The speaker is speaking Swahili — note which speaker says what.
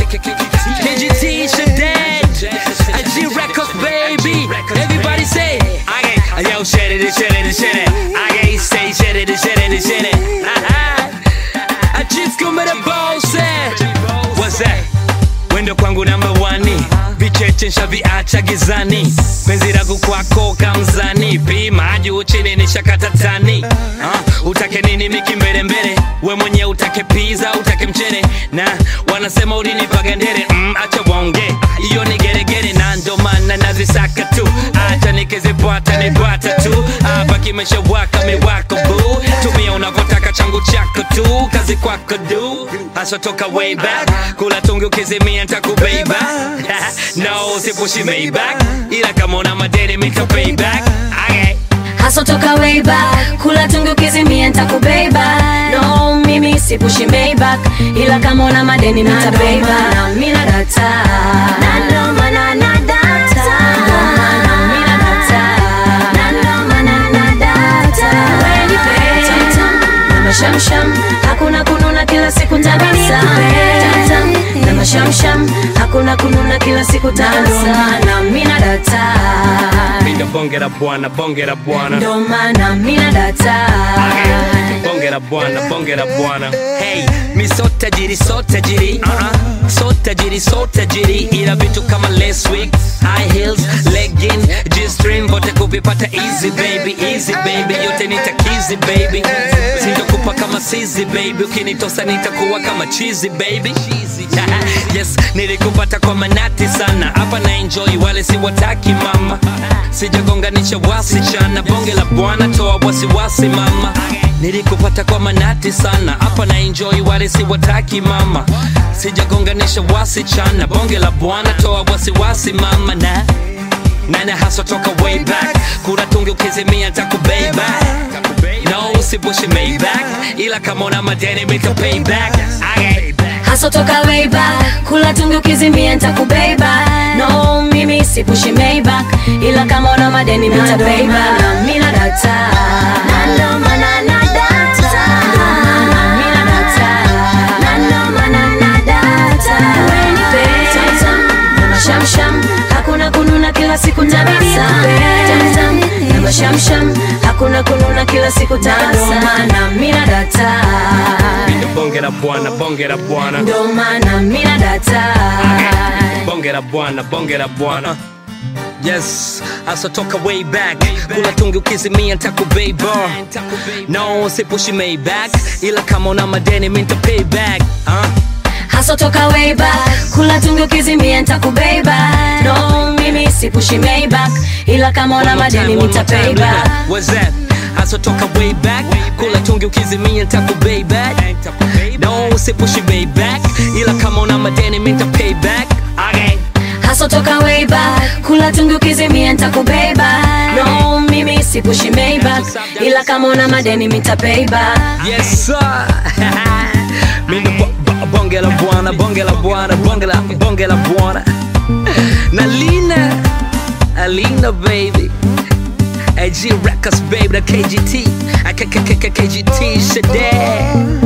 Speaker 1: KGT Shaddad, G Records baby. Everybody say, I yo shit it, shit it, shit it. I ain't say shit it, shit it, shit it. I just come with a boss. What's that? Wendo kwangu namba wani vicheche nshaviacha gizani penzi langu kwako kamzani pima juu chini nishakata tani uh, utake nini miki mbele mbele we mwenye utake pizza utake mchele na wanasema ulinipaga ndere mm, acha waonge iyo ni geregere na ndo maana nazisaka tu acha nikizipata nipata tu hapa kimeshawaka miwako bu tumia unavyotaka changu chako tu kazi kwako du haswa toka way back kula tungi ukizimia ntakubeba no sipushi mayback ila kama una madeni mita payback okay.
Speaker 2: Hustle toka way back kula tungi ukizimia nitakubeba no mimi sipushi Maybach ila kama una madeni nitabeba na mimi na data na ndo maana na data na mimi na data na ndo maana na data wewe ni tam na mashamsham hakuna kununa kila siku tabasa tam na mashamsham hakuna kununa kila siku tabasa na mimi na data
Speaker 1: Mindo bonge la bwana bonge la bwana
Speaker 2: ndo maana mina data
Speaker 1: bonge la bwana bonge la bwana hey mi so tajiri so tajiri uh-uh. so tajiri so tajiri ila vitu kama last week high heels legging g-string vote kuvipata easy baby easy baby yote nitakizi baby sintokupa kama sizi baby ukinitosa nitakuwa kama cheesy baby yes nilikupata kwa manati sana hapa na enjoy wale siwataki mama sijagonganisha wasichana bonge la bwana toa wasiwasi mama nilikupata kwa manati sana hapa na enjoy wale siwataki mama sijagonganisha wasichana bonge la bwana toa wasiwasi mama na nana haswa toka way back kura tungi ukizimia ntakubeba no usipushi mayback ila kama una madeni mita payback okay.
Speaker 2: haso toka way back kula tungi ukizimia nitakubeba no mimi sipushi Maybach ila kama una madeni nitabeba na mina data na ndo maana na data na mina data na ndo maana na data wewe ni tam na mashamsham hakuna kununa kila siku tabasa tam tam na mashamsham hakuna kununa kila siku tabasa na mina data
Speaker 1: Mindo bonge la bwana bonge la bwana
Speaker 2: ndo maana mina data
Speaker 1: bonge la bwana bonge la bwana yes asotoka way back kula tungi ukizimia ntakubeba no sipushi mayback ila kama una madeni minta payback uh.
Speaker 2: haso toka way back kula tungi ukizimia nitakubeba no mimi sipushi Maybach ila kama una madeni nitapayba
Speaker 1: What's that? asotoka way back kula tungi ukizimia ntakubeba no sipushi mayback ila kama una madeni minta payback okay.
Speaker 2: haso toka way back kula tungi ukizimia nitakubeba no mimi sipushi Maybach ila kama una madeni nitapayba
Speaker 1: Yes sir. Mindo bo- bo- bonge la bwana, bonge la bwana, bonge la bonge la bwana. Nalina, Alina baby. AG Records baby, the KGT, I K K K K KGT Shaddad.